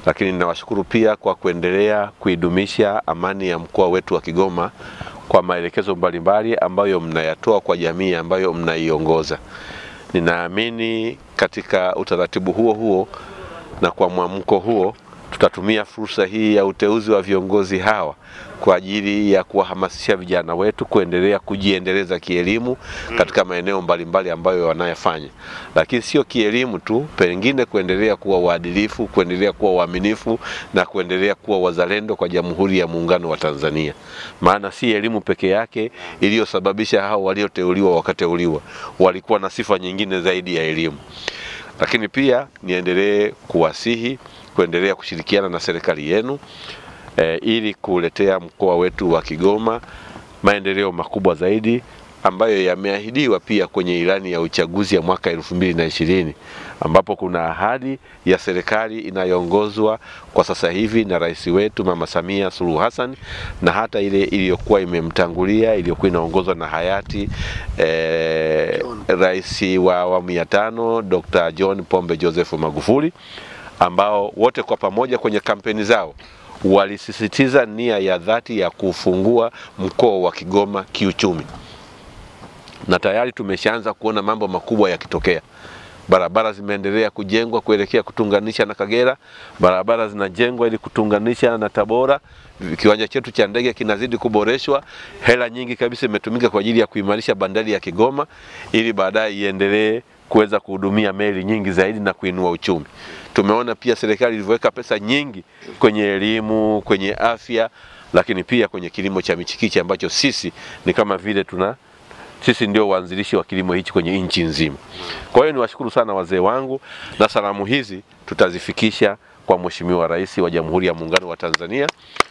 lakini ninawashukuru pia kwa kuendelea kuidumisha amani ya mkoa wetu wa Kigoma kwa maelekezo mbalimbali ambayo mnayatoa kwa jamii ambayo mnaiongoza. Ninaamini katika utaratibu huo huo na kwa mwamko huo tutatumia fursa hii ya uteuzi wa viongozi hawa kwa ajili ya kuwahamasisha vijana wetu kuendelea kujiendeleza kielimu katika maeneo mbalimbali ambayo wanayafanya, lakini sio kielimu tu, pengine kuendelea kuwa waadilifu, kuendelea kuwa waaminifu na kuendelea kuwa wazalendo kwa Jamhuri ya Muungano wa Tanzania. Maana si elimu peke yake iliyosababisha hao walioteuliwa wakateuliwa, walikuwa na sifa nyingine zaidi ya elimu. Lakini pia niendelee kuwasihi kuendelea kushirikiana na serikali yenu e, ili kuletea mkoa wetu wa Kigoma maendeleo makubwa zaidi ambayo yameahidiwa pia kwenye ilani ya uchaguzi ya mwaka elfu mbili na ishirini ambapo kuna ahadi ya serikali inayoongozwa kwa sasa hivi na rais wetu Mama Samia Suluhu Hassan na hata ile iliyokuwa imemtangulia iliyokuwa inaongozwa na hayati eh, rais wa awamu ya tano Dr. John Pombe Joseph Magufuli ambao wote kwa pamoja kwenye kampeni zao walisisitiza nia ya dhati ya kufungua mkoa wa Kigoma kiuchumi, na tayari tumeshaanza kuona mambo makubwa yakitokea. Barabara zimeendelea kujengwa kuelekea kutunganisha na Kagera, barabara zinajengwa ili kutunganisha na Tabora. Kiwanja chetu cha ndege kinazidi kuboreshwa, hela nyingi kabisa imetumika kwa ajili ya kuimarisha bandari ya Kigoma ili baadaye iendelee kuweza kuhudumia meli nyingi zaidi na kuinua uchumi. Tumeona pia serikali ilivyoweka pesa nyingi kwenye elimu, kwenye afya, lakini pia kwenye kilimo cha michikichi ambacho sisi ni kama vile tuna sisi ndio waanzilishi wa kilimo hichi kwenye nchi nzima. Kwa hiyo niwashukuru sana wazee wangu, na salamu hizi tutazifikisha kwa Mheshimiwa Rais wa Jamhuri ya Muungano wa Tanzania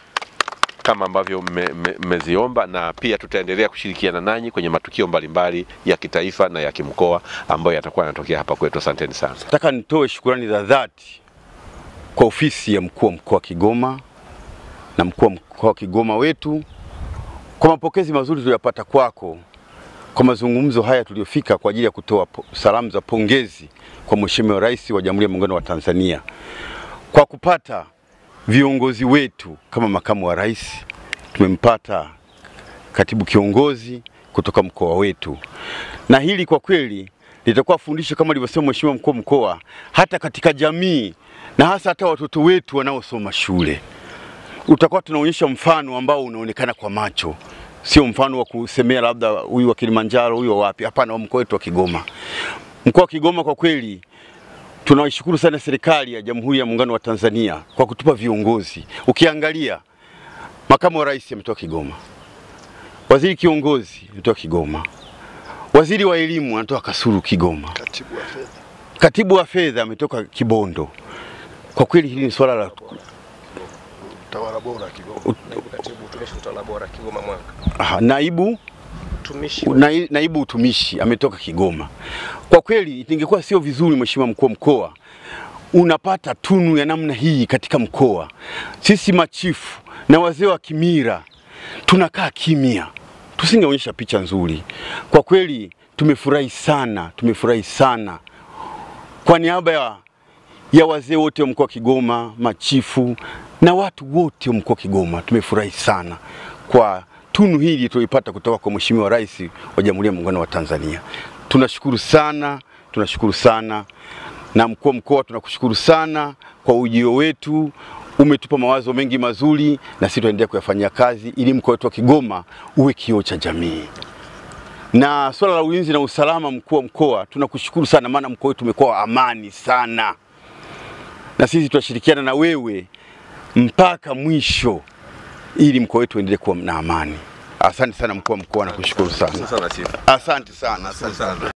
kama ambavyo mmeziomba, na pia tutaendelea kushirikiana nanyi kwenye matukio mbalimbali ya kitaifa na ya kimkoa ambayo yatakuwa yanatokea hapa kwetu. Asanteni sana. Nataka nitoe shukurani za dhati kwa ofisi ya mkuu wa mkoa wa Kigoma na mkuu wa mkoa wa Kigoma wetu kwa mapokezi mazuri tuliyopata kwako kwa mazungumzo haya tuliyofika kwa ajili ya kutoa salamu za pongezi kwa Mheshimiwa Rais wa Jamhuri ya Muungano wa Tanzania kwa kupata viongozi wetu kama makamu wa rais, tumempata katibu kiongozi kutoka mkoa wetu, na hili kwa kweli litakuwa fundisho kama alivyosema Mheshimiwa mkuu wa mkoa, hata katika jamii na hasa hata watoto wetu wanaosoma shule, utakuwa tunaonyesha mfano ambao unaonekana kwa macho sio mfano wa kusemea labda huyu wa Kilimanjaro, huyu wa wapi. Hapana, wa mkoa wetu wa Kigoma. Mkoa wa Kigoma kwa kweli tunaishukuru sana serikali ya Jamhuri ya Muungano wa Tanzania kwa kutupa viongozi. Ukiangalia makamu wa rais ametoka Kigoma, waziri kiongozi ametoka Kigoma, waziri wa elimu anatoka Kasulu Kigoma, Katibu wa fedha. katibu wa fedha ametoka Kibondo. Kwa kweli hili ni swala la Utawala bora Kigoma. Naibu katibu utumishi utawala bora Kigoma Mwanga. aha, naibu Utumishi Nai- naibu utumishi ametoka Kigoma. Kwa kweli ingekuwa sio vizuri, mheshimiwa mkuu wa mkoa, unapata tunu ya namna hii katika mkoa. Sisi machifu na wazee wa kimila tunakaa kimya, tusingeonyesha picha nzuri. Kwa kweli tumefurahi sana, tumefurahi sana kwa niaba ya, ya wazee wote wa mkoa wa Kigoma, machifu na watu wote wa mkoa wa Kigoma, tumefurahi sana kwa tunu hili tulipata kutoka kwa Mheshimiwa Rais wa Jamhuri ya Muungano wa Tanzania. Tunashukuru sana, tunashukuru sana na mkuu wa mkoa, tunakushukuru sana kwa ujio wetu. Umetupa mawazo mengi mazuri, na sisi tutaendelea kuyafanyia kazi ili mkoa wetu wa Kigoma uwe kioo cha jamii na swala la ulinzi na usalama, mkuu wa mkoa, tunakushukuru sana, maana mkoa wetu umekuwa wa amani sana, na sisi tutashirikiana na wewe mpaka mwisho ili mkoa wetu uendelee kuwa na amani. Asante sana mkuu wa mkoa, nakushukuru sana. Sana chifu. Asante sana, asante sana.